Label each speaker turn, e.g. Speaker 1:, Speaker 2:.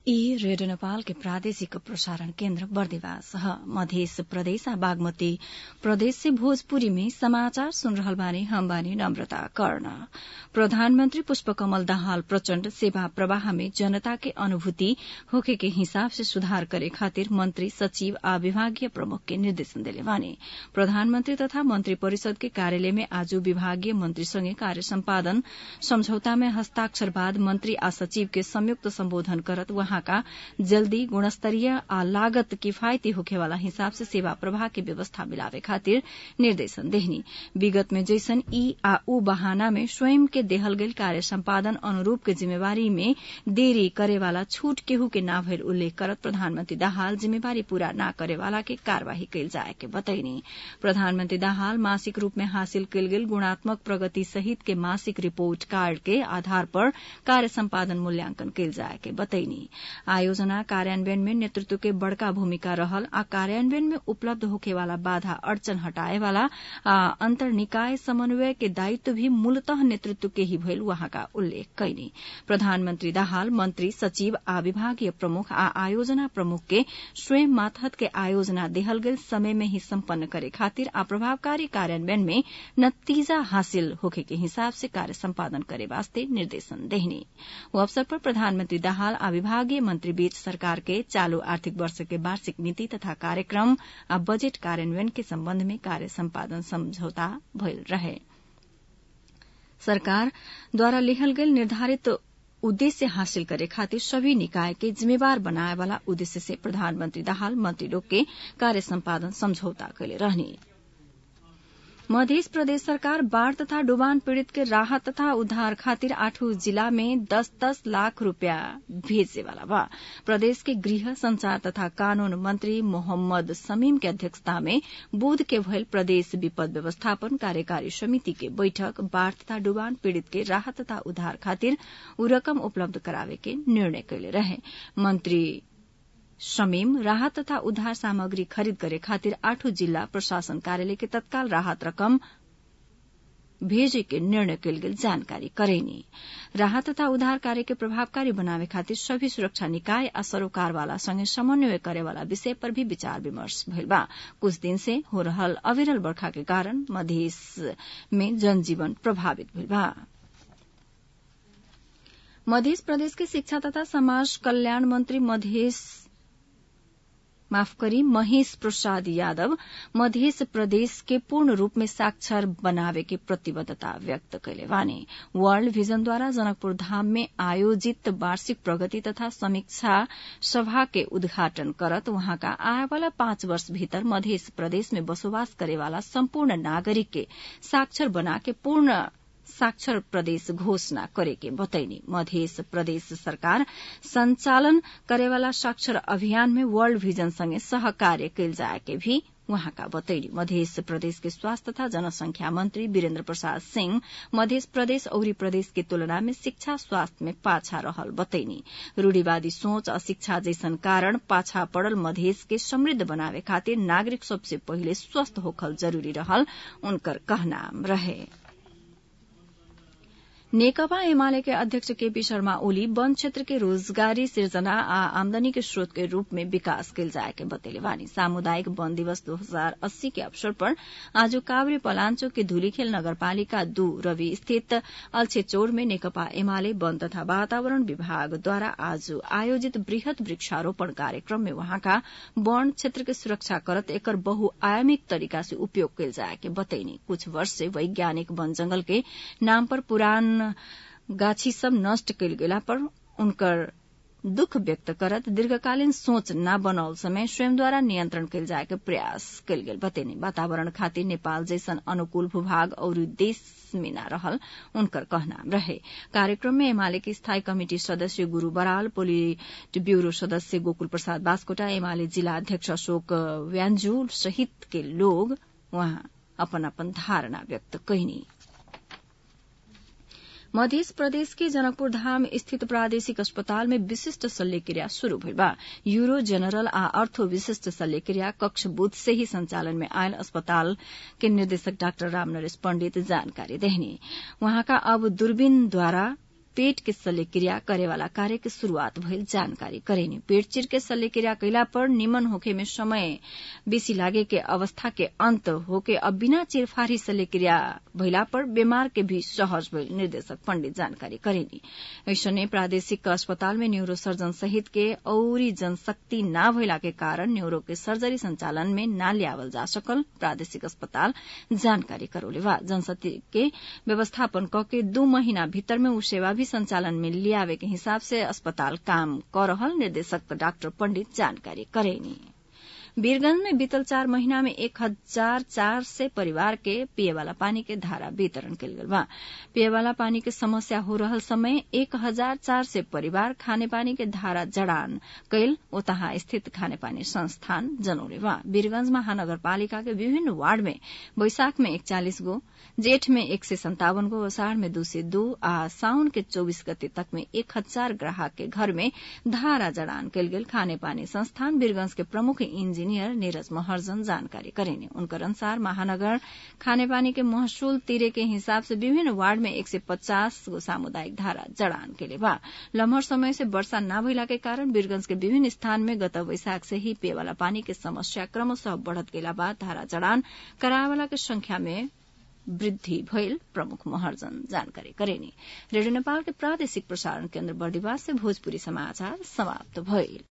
Speaker 1: ई रेडियो नेपाल के प्रादेशिक प्रसारण केन्द्र बर्दिवास ह मध्य प्रदेश आ बागमती प्रदेश से भोजपुरी में समाचार सुन रहल बानी हम बानी नम्रता कर्ण प्रधानमन्त्री पुष्पकमल दाहाल प्रचण्ड सेवा प्रवाह में जनता के अनुभूति होखे के हिसाब से सुधार करे खातिर मंत्री सचिव आ विभागीय प्रमुख के निर्देशन देले बानी प्रधानमन्त्री तथा मन्त्री परिषद के कार्यालय में आज विभागीय मन्त्रीसँगै कार्य सम्पादन सम्झौता में हस्ताक्षर बाद मन्त्री आ सचिव के संयुक्त सम्बोधन करत वहाँका जल्दी गुणस्तरीय आ लागत किफायती होखेवाला हिसाब से सेवा प्रवाह के व्यवस्था मिलावे खातिर निर्देशन देहनी विगत में जैसन ई आ ऊ बहाना में स्वयं के देहल गईल कार्य सम्पादन अनुरूप के जिम्मेवारी में देरी करेवाला छूट केहू के ना भइल उल्लेख करत प्रधानमन्त्री दाहाल जिम्मेवारी पूरा न करेवाला के कार्यवाही कैल जाए के बतैनी प्रधानमन्त्री दाहाल मासिक रूप में हासिल कैल गेल गुणात्मक प्रगति सहित के मासिक रिपोर्ट कार्ड के आधार पर कार्य सम्पादन मूल्यांकन कैल जाए के बतैनी आयोजना कार्यान्वयन में नेतृत्व के बड़का भूमिका रहल आ कार्यान्वयन में उपलब्ध होखेवाला बाधा अड़चन हटाएवाला आ अंतर निकाय समन्वय के दायित्व भी मूलतः नेतृत्व के ही भइल वहाँका उल्लेख कैनी प्रधानमन्त्री दाहाल मन्त्री सचिव आ विभागीय प्रमुख आ आयोजना प्रमुख के स्वयं मातहत के आयोजना देहल गेल समय में ही सम्पन्न करे खातिर आ प्रभावकारी कार्यान्वयन में नतीजा हासिल होखे के हिसाब से कार्य सम्पादन करे वास्ते निर्देशन देहनी वो अवसर पर प्रधानमन्त्री दाहाल आ विभागीय मन्त्री बीच सरकार के चालू आर्थिक वर्ष के वार्षिक नीति तथा कार्यक्रम आ बजेट कार्यान्वयन के सम्बन्ध में कार्य सम्पादन सम्झौता भइल रहे सरकारद्वारा लिहल गेल निर्धारित उद्देश्य हासिल करे खातिर सभी निकाय के जिम्मेवार बनाए वाला उद्देश्य से प्रधानमन्त्री दाहाल मंत्री लोग के कार्य सम्पादन समझौता कैले रहने मध्य प्रदेश सरकार बाढ़ तथा डुबान पीड़ित के राहत तथा उद्धार खातिर आठों जिला में दस दस लाख रूपया भेजे वाला बा प्रदेश के गृह संचार तथा कानून मंत्री मोहम्मद समीम के अध्यक्षता में बुध के भयल प्रदेश विपद व्यवस्थापन कार्यकारी समिति के बैठक बाढ़ तथा डुबान पीड़ित के राहत तथा उद्धार खातिर उ रकम उपलब्ध करावे के निर्णय कैले रहे मंत्री शमीम राहत तथा उद्धार सामग्री खरीद करे खातिर आठों जिला प्रशासन कार्यालय के तत्काल राहत रकम भेजे के निर्णय कैल गेल जानकारी करेनी राहत तथा उद्धार कार्य के प्रभावकारी बनावे खातिर सभी सुरक्षा निकाय आ सरोकार वाला संगे समन्वय करे वाला विषय पर भी विचार विमर्श भइल बा कुछ दिन से हो रहल अविरल बरखा के कारण मध्य में जनजीवन प्रभावित भइल बा मध्य प्रदेश के शिक्षा तथा समाज कल्याण मंत्री मधेश माफ करी महेश प्रसाद यादव मध्य प्रदेश के पूर्ण रूप में साक्षर बनावे के प्रतिबद्धता व्यक्त कैले वाने वर्ल्ड विजन द्वारा जनकपुर धाम में आयोजित वार्षिक प्रगति तथा समीक्षा सभा के उद्घाटन करत वहाँका आए वाला पाँच वर्ष भीतर मध्य प्रदेश में बसोबास करेवाला सम्पूर्ण नागरिक के साक्षर बना के पूर्ण साक्षर प्रदेश घोषणा करे के बतैनी मध्य प्रदेश सरकार संचालन करेवाला साक्षर अभियान में वर्ल्ड विजन संगे सहकार्य कैल जाए के भी वहाँका बतैनी मध्य प्रदेश के स्वास्थ्य तथा जनसंख्या मंत्री वीरेन्द्र प्रसाद सिंह मध्य प्रदेश औरी प्रदेश के तुलना में शिक्षा स्वास्थ्य में पाछा रहल बतैनी रूढ़ीवादी सोच आ शिक्षा जैसन कारण पाछा पड़ल मधेश के समृद्ध बनावे खातिर नागरिक सबसे पहिले स्वस्थ होखल जरूरी रहल उनकर कहना रहे नेकपा एमाले के अध्यक्ष केपी शर्मा ओली वन क्षेत्र के रोजगारी सिर्जना आ आमदनी के स्रोत के रूप में विकास कैल जाए के बतेले वानी सामुदायिक वन दिवस 2080 के अवसर पर आज काभ्रे पलाञ्चोक के धुलीखेल नगरपालिका दू रवि स्थित अल्छेचौर में नेकपा एमाले वन तथा वातावरण विभागद्वारा आज आयोजित वृहत वृक्षारोपण कार्यक्रम में वहाँका वन क्षेत्र के सुरक्षा करत एकर बहुआयामिक तरीका से उपयोग कैल जाए के बतैनी कुछ वर्ष से वैज्ञानिक वन जंगल के नाम पर पुरान गाछी सब नष्ट कैल गेला पर उनकर दुख व्यक्त करत दीर्घकालीन सोच न बनाओल समय स्वयंद्वारा नियन्त्रण कैल जाए के प्रयास कैल गेल बतेने वातावरण खातिर नेपाल जैसन अनुकूल भूभाग और देश में न रहल उनकर कहना रहे कार्यक्रम में एमाले के स्थायी कमिटी सदस्य गुरू बराल पोलिट ब्यूरो सदस्य गोकुल प्रसाद बास्कोटा एमाले जिला अध्यक्ष अशोक व्यान्जू सहित के लोग वहाँ अपन अपन धारणा व्यक्त कैनी मध्य प्रदेश के जनकपुर धाम स्थित प्रादेशिक अस्पताल में विशिष्ट शल्यक्रिया शुरू भइल बा यूरो जनरल आ अर्थो विशिष्ट शल्यक्रिया कक्ष बुध से ही संचालन में आयल अस्पताल के निर्देशक डाक्टर राम नरेश पंडित जानकारी देहनी वहाँका अब दूरबीन द्वारा पेट के शल्यक्रिया करेवाला कार्य के शुरूआत भइल जानकारी करेनी पेट चिर के शल्यक्रिया कैला पर निमन होखे में समय बेसी लागे के अवस्था के अंत होके अब बिना चिरफारी शल्यक्रिया भइला पर बीमार के भी सहज भइल निर्देशक पंडित जानकारी करेनी ऐसने प्रादेशिक अस्पताल में न्यूरो सर्जन सहित के औरी जनशक्ति न भइला के कारण न्यूरो के सर्जरी संचालन में न ल्यावल जा सकल प्रादेशिक अस्पताल जानकारी करौले बा जनशक्ति के व्यवस्थापन क के दू महीना भीतर में उ सेवा भी संचालन में लियावे के हिसाब से अस्पताल काम कर रहल निर्देशक डाक्टर पंडित जानकारी करेनी वीरगंज में बीतल चार महीना में एक हजार चार सय परिवार के पिए वाला पानी के धारा वितरण कल गल बा पिए वाला पानी के समस्या हो रहल समय एक हजार चार सय परिवार खाने पानी के धारा जड़ान कैल ओतहा स्थित खाने पानी संस्थान जनौले बा वीरगंज महानगरपालिका के विभिन्न वार्ड में बैशाख में एकचालिस गो जेठ में एक सय सन्तावन गो अषाढ़ में दू सय दू आ साउन के चौबीस गते तक में एक हजार ग्राहक के घर में धारा जड़ान कल गेल खाने पानी संस्थान वीरगंज के प्रमुख इंजीनियर इंजीनियर नीरज महर्जन जानकारी करेने उनकर अनुसार महानगर खाने पानी के महसूल तीरे के हिसाब से विभिन्न वार्ड में एक सय पचास गो सामुदायिक धारा जड़ान के बा लम्हर समय से वर्षा न भइला के कारण वीरगंज के विभिन्न स्थान में गत वैशाख से ही पेय वाला पानी के समस्या क्रमशः बढ़त गेला बाद धारा जड़ान करावाला के संख्या में वृद्धि भइल प्रमुख महर्जन जानकारी करेनी रेडियो नेपाल के प्रादेशिक प्रसारण केन्द्र बर्दिवास से भोजपुरी समाचार समाप्त भइल